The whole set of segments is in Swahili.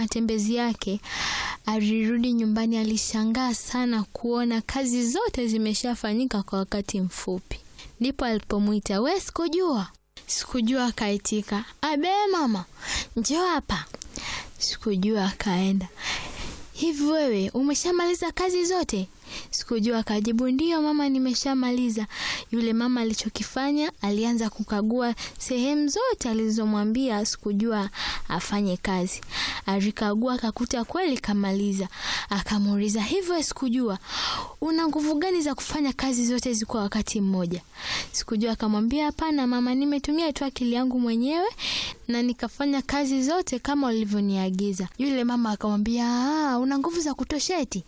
matembezi yake, alirudi nyumbani. Alishangaa sana kuona kazi zote zimeshafanyika kwa wakati mfupi. Ndipo alipomwita we, sikujua. Sikujua akaitika, abe mama, njoo hapa. Sikujua akaenda, hivi wewe umeshamaliza kazi zote? Sikujua akajibu, ndiyo mama, nimeshamaliza. Yule mama alichokifanya, alianza kukagua sehemu zote alizomwambia Sikujua afanye kazi. Alikagua akakuta kweli kamaliza. Akamuuliza, hivyo Sikujua, una nguvu gani za kufanya kazi zote hizi kwa wakati mmoja? Sikujua akamwambia, hapana mama, nimetumia tu akili yangu mwenyewe na nikafanya kazi zote kama ulivyoniagiza. Yule mama akamwambia, ah, una nguvu za kutosha eti?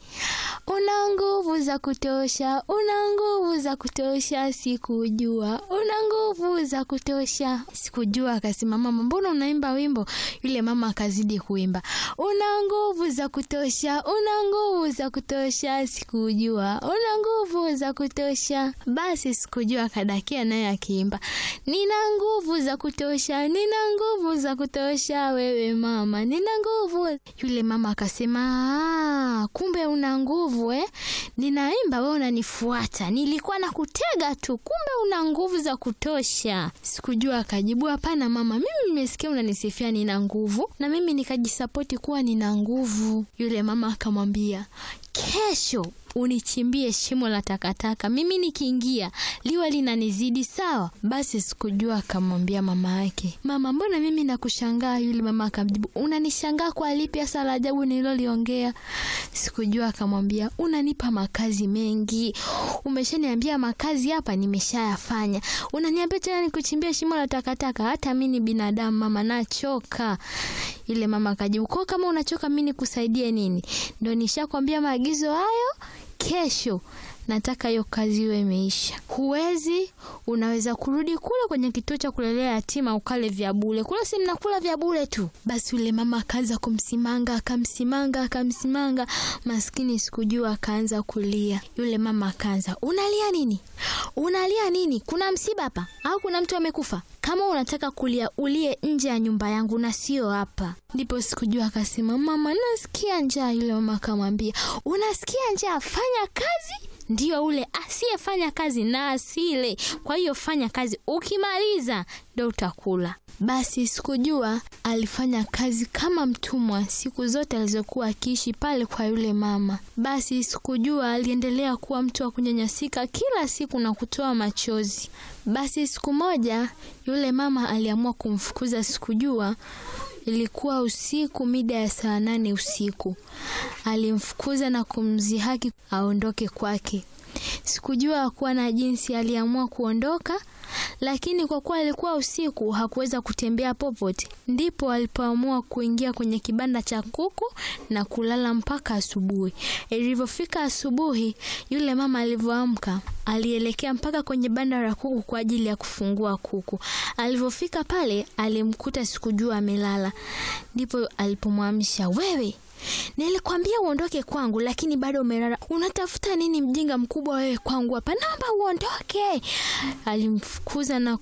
Una nguvu za kutosha, una nguvu za kutosha, sikujua una nguvu za kutosha. Sikujua akasema, mama, mbona unaimba wimbo? Yule mama akazidi kuimba, una nguvu za kutosha, una nguvu za kutosha, sikujua una nguvu za kutosha. Basi Sikujua akadakia naye akiimba, nina nguvu za kutosha, nina nguvu za kutosha, wewe mama, nina nguvu. Yule mama akasema, ah, kumbe una nguvu eh? Ninaimba wewe unanifuata, nilikuwa nakutega tu, kumbe una nguvu za kutosha. Sikujua akajibu, hapana mama, mimi nimesikia unanisifia nina nguvu, na mimi nikajisapoti kuwa nina nguvu. Yule mama akamwambia, kesho unichimbie shimo la takataka, mimi nikiingia liwe linanizidi sawa. Basi Sikujua akamwambia mama yake, mama, mbona mimi nakushangaa? Yule mama akamjibu, unanishangaa kwa lipi hasa la ajabu nililoliongea? Sikujua akamwambia, unanipa makazi mengi, umeshaniambia makazi hapa nimeshayafanya, unaniambia tena nikuchimbia shimo la takataka? Hata mimi ni binadamu mama, nachoka. Yule mama akajibu, kwa kama unachoka mimi nikusaidie nini? Ndio nishakwambia maagizo hayo kesho nataka hiyo kazi iwe imeisha. Huwezi, unaweza kurudi kule kwenye kituo cha kulelea yatima ukale vya bure kule, si mnakula vya bure tu. Basi yule mama akaanza kumsimanga, akamsimanga, akamsimanga, maskini Sikujua akaanza kulia. Yule mama akaanza, unalia nini? Unalia nini? Kuna msiba hapa au kuna mtu amekufa? Kama unataka kulia ulie nje ya nyumba yangu na sio hapa. Ndipo Sikujua akasema, mama, nasikia njaa. Yule mama akamwambia, unasikia njaa? Fanya kazi ndio ule asiyefanya kazi na asile. Kwa hiyo fanya kazi, ukimaliza ndo utakula. Basi Sikujua alifanya kazi kama mtumwa siku zote alizokuwa akiishi pale kwa yule mama. Basi Sikujua aliendelea kuwa mtu wa kunyanyasika kila siku na kutoa machozi. Basi siku moja yule mama aliamua kumfukuza Sikujua. Ilikuwa usiku mida ya saa nane usiku. Alimfukuza na kumzihaki aondoke kwake. Sikujua hakuwa na jinsi, aliamua kuondoka, lakini kwa kuwa alikuwa usiku hakuweza kutembea popote. Ndipo alipoamua kuingia kwenye kibanda cha kuku na kulala mpaka asubuhi. Ilivyofika asubuhi, yule mama alivyoamka alielekea mpaka kwenye banda la kuku kwa ajili ya kufungua kuku. Alivyofika pale, alimkuta Sikujua amelala. Ndipo alipomwamsha, wewe Nilikwambia uondoke kwangu, lakini bado umelala. Unatafuta nini, mjinga mkubwa wewe, kwangu hapa? Naomba uondoke. Alimfukuza na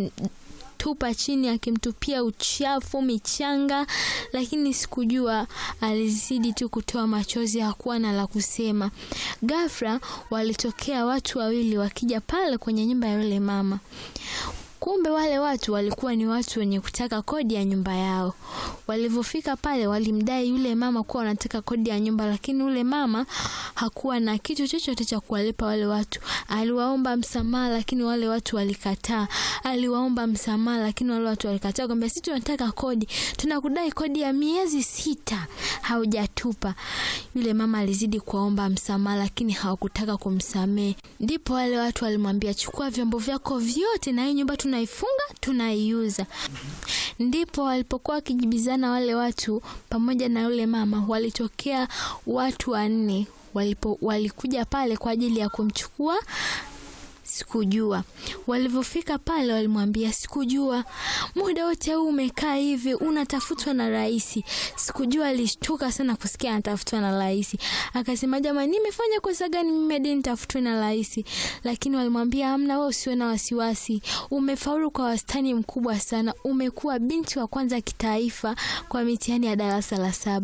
kumtupa chini, akimtupia uchafu, michanga, lakini Sikujua alizidi tu kutoa machozi, hakuwa na la kusema. Ghafla walitokea watu wawili wakija pale kwenye nyumba ya yule mama. Kumbe wale watu walikuwa ni watu wenye kutaka kodi ya nyumba yao. Walivyofika pale, walimdai yule mama kuwa wanataka kodi ya nyumba, lakini yule mama hakuwa na kitu chochote cha kuwalipa wale watu. Aliwaomba msamaha, lakini wale watu walikataa. Aliwaomba msamaha, lakini wale watu walikataa, kwamba sisi tunataka kodi, tunakudai kodi ya miezi sita, haujatupa. Yule mama alizidi kuwaomba msamaha, lakini hawakutaka kumsamehe. Ndipo wale watu walimwambia, chukua vyombo vyako vyote na hii nyumba tunaifunga tunaiuza. Ndipo walipokuwa wakijibizana wale watu pamoja na yule mama, walitokea watu wanne walipo walikuja pale kwa ajili ya kumchukua Sikujua. Walivyofika pale, walimwambia Sikujua, muda wote huu umekaa hivi unatafutwa na rais. Sikujua alishtuka sana kusikia anatafutwa na rais, akasema jamani, nimefanya kosa gani mimi hadi nitafutwe na rais? Lakini walimwambia hamna, wewe usiwe na wasiwasi, umefaulu kwa wastani mkubwa sana, umekuwa binti wa kwanza kitaifa kwa mitihani ya darasa la saba.